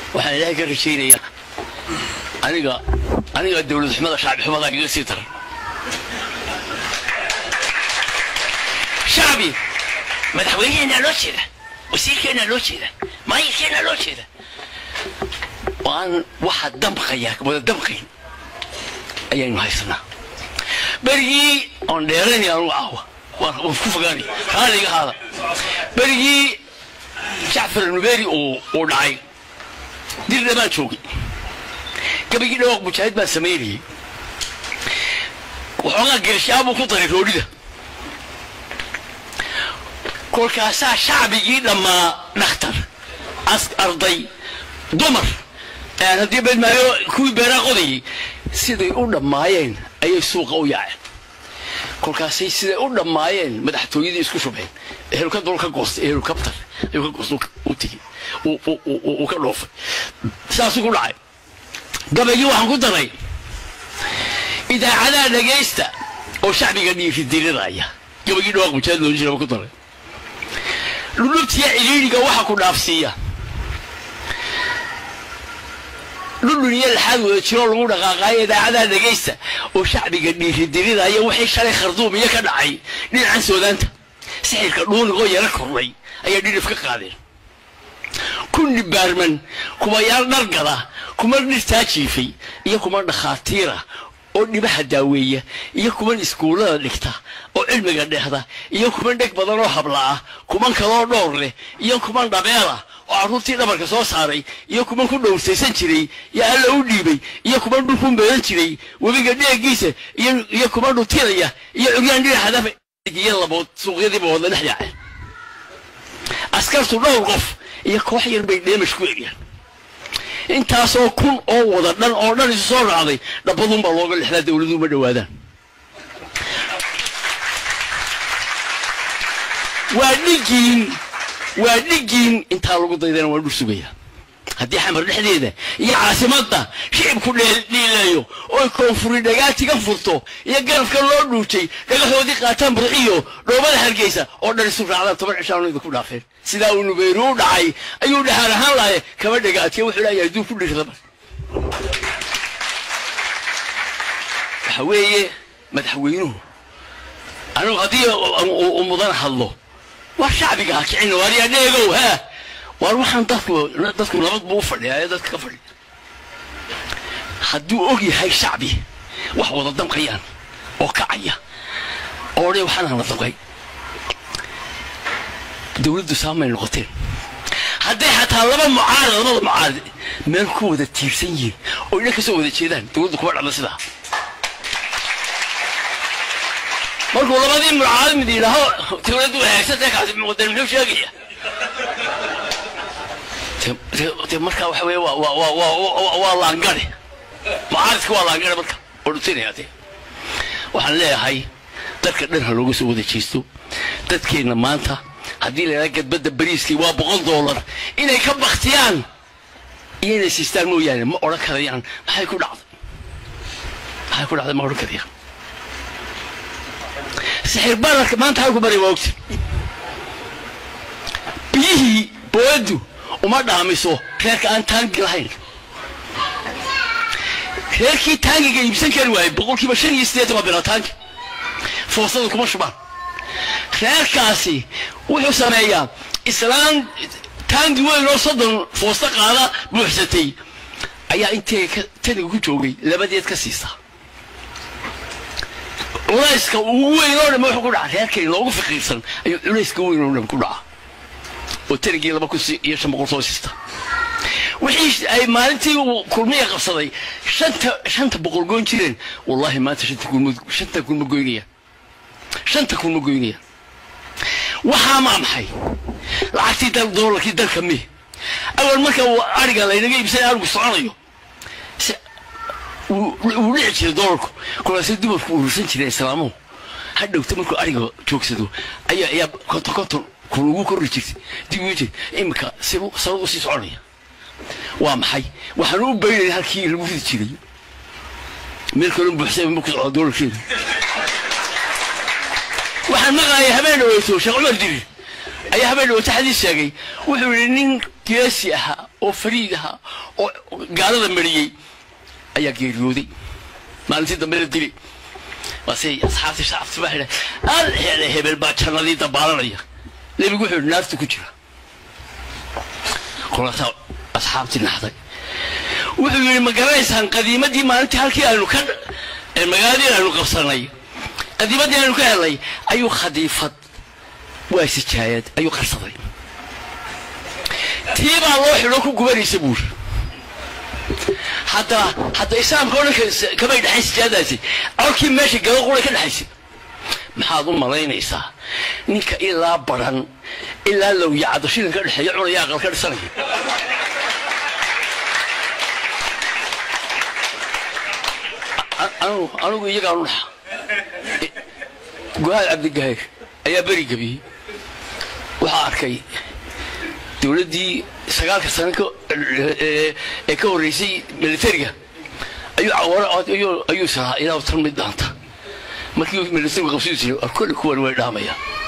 waxaan ilaahay ka rajaynayaa aniga aniga dowlad xumada shacbi xumada igaga sii daran shacbi madaxweyneheenaa loo jeeda wasiirkeenaa loo jeeda maayirkeenaa loo jeeda waan waxa damqaya wada damqayn ayaynu haysanaa berigii oon dheeraynaya anugu caawa waan waan ku fogaanay raaliga ahaada berigii jacfar alnuberi uu uu dhacay dirna baan joogay gabagii dhawaaq mujaahid baan samaynayay waxoogaa geeshaabuu ku daray roodhida kolkaasaa shacbigii dhammaa dhakhtar as arday dumar aan haddii bedmaayo kuwii beeraa qodayay siday u dhammaayeen ayay suuqa u yaaceen kolkaasay siday u dhammaayeen madaxtooyadii isku shubeen ehelkadul ka goostay ehelkabtar ayuu ka goostay u tigi uu ka dhoofay saasuu ku dhacay gabaygii waxaan ku daray idaacadaha dhagaysta oo shacbiga dhiiridirinaya gabaygii dhawaaq mujaahid loo jiraba ku daray dhulubtiya cidhiidhiga waxa ku dhaafsiiya dhudhun iyo laxaad wada jiroo lagu dhaqaaqaayo idaacadaha dhagaysta oo shacbiga dhiiridirinaya waxay shalay kharduum iyo ka dhacay dhinacan soodaanta sixirka dhuunigoo yaro kordhay ayaa dhidhif ka qaadeen kunni baarman kumayaal dhargada kuma dhirtaa jiifay iyo kuma dhakhaatiira oo dhibaha daaweeya iyo kuman iskuullada dhigta oo cilmiga dhehda iyo kuman dheg badan oo habla ah kuman kaloo dhowr leh iyo kuman dhabeela oo carruurtii dhabarka soo saaray iyo kuman ku dhowrsaysan jiray iyo alla u dhiibay iyo kuman dhulku meedan jiray webiga dheegiisa iyo kuman dhutiraya iyo curyaan dhinaxadafa iyo labood suuqyadiiba wada dhex yaaceen askartu dhowr qof iyo koox yar bay dheemash ku eryaan intaasoo kun oo wada dhan oo dhan isu soo raacday dhabbadunbaa looga lexdaa dawladuhu ma dhowaadaan waa dhigiin waa dhigiin intaa lagu daydana waan dhul sugayaa haddii xamar dhexdeeda iyo caasimadda shicibku dhiileeyo oy koonfuri dhagaatiga furto iyo garafka loo dhuujay dhagaxoodii qaataan burciyo dhoobada hargeysa oo dhan isu raacdaan toban cishaanu idinku dhaafeen sidaa uu nubeyru u dhacay ayuu dhahaan ahaan lahay kama dhagaatiya wuxuu leeyahay duu ku dhirtaba waxa weeye madaxweynuhu anigu haddii uu mudan hadlo waa shacbiga ha kicin waariyaa dheegow haa waar waxaan dadku dadku nabad buu u fadhiyaa ee dadka ka fadhiya hadduu og yahay shacbi wax wada damqayaan oo kacaya oo dhe waxaanaan la damqay dawladdu saamay noqoteen hadday xataa laba mucaarad labada mucaarad meel ku wada tiirsan yihiin oo idhan kasoo wada jeedaan dawladdu kuma dhacda sidaa markuu labadii mucaarad mid yidhaaho dawladdu hagaagsantae kaasi muqdan muxuu sheegaya de markaa waxa weye waa laangare mucaaridka waa laangare marka oo dhutinaya de waxaan leeyahay dadka dhan ha looga soo wada jeesto dadkeenna maanta haddii la yidhaha gadbadda bariiskii waa boqol doolar inay ka baktiyaan iyo inay siistaan mooyaane ma odhan karayaan maxay ku dhacday maxay ku dhacday ma odhan karayaan sixir bararka maanta halku baray waa ogti biyihii booyaddu uma dhaamiso reerka aan taangi lahayn reerkii taangiga iibsan kari waayey boqolkiiba shan iyo siddeetan waa bilaa taangi foosada kuma shubaan reerkaasi wuxuu sameeyaa islaan taangi weyn oo soddon foosto qaada buuxsatay ayaa intee taniga ku joogay labadeed ka siisaa culayska ugu weyn oo dhan wuxuu ku dhaca reerkay loogu faqiirsan ayuu culayska weyn oo dhan ku dhaca oo tanigii laba kun iyo shan boqol soo siista wixii ay maalintii kulmiya qabsaday shanta shanta boqol goyn jireen wallahi maanta shanta kun shanta kun ma goynayaan shanta kun ma goynayaan waxaa maa maxay lacagtii dal doolarkii dalka mi awal marka ariga laynaga iibsanay arigu soconayo wuu dhici jiray doolarku kolaasay dumarku urursan jireen islaamuhu hadhowta markuu ariga joogsado ayaa ayaa konton konton kun ugu korri jirtay dib ugu jirtay iminka sibu sanad usii soconaya waa maxay waxaan u baynaya halkii lagu ridi jiray meel kaloo buuxsay ma ku socda doolarkeeda waxaan maqlaaya habeen dhaweyto sheekh cumar dirir ayaa habeen dhawata xadiis sheegay wuxuu yidhi nin geesi ahaa oo fariid ahaa oo gaalada mariyey ayaa geeriyooday maalintii dambe la dilay waase asxaabtii shacabti baa idha al hele hebel baa jannadii dabaalanaya nebigu wuxuu yidhi naartu ku jira kolaasaa asxaabtii naxday wuxuu yidhi ma garanaysaan qadiimadii maalintii halkii aynu ka magaaladii aynu qabsanay qadiimadii aynu ka helnay ayuu khadiifad waa sijaayad ayuu qarsaday tii baa loo xidho ku gubanaysa buuri hadda hadda islaamka o dhan kamay dhexayn sijaadaasi colkii meesha gaba qura ka dhexaysa maxaad u malaynaysaa ninka ilaa baran ilaa lowyacado shidan ka dhexeeya cunaya aqal ka dhisanaya anugu iyagaan u dhaxa guhaad cabdigaheer ayaa beri gebiyey waxaa arkay dowladdii sagaalka sano ee ka horreysay militariga ayuu ayuu sahaa ilaa tan mid dhaanta markii militarigu qabsidu jiray kolle kuwan way dhaamayaan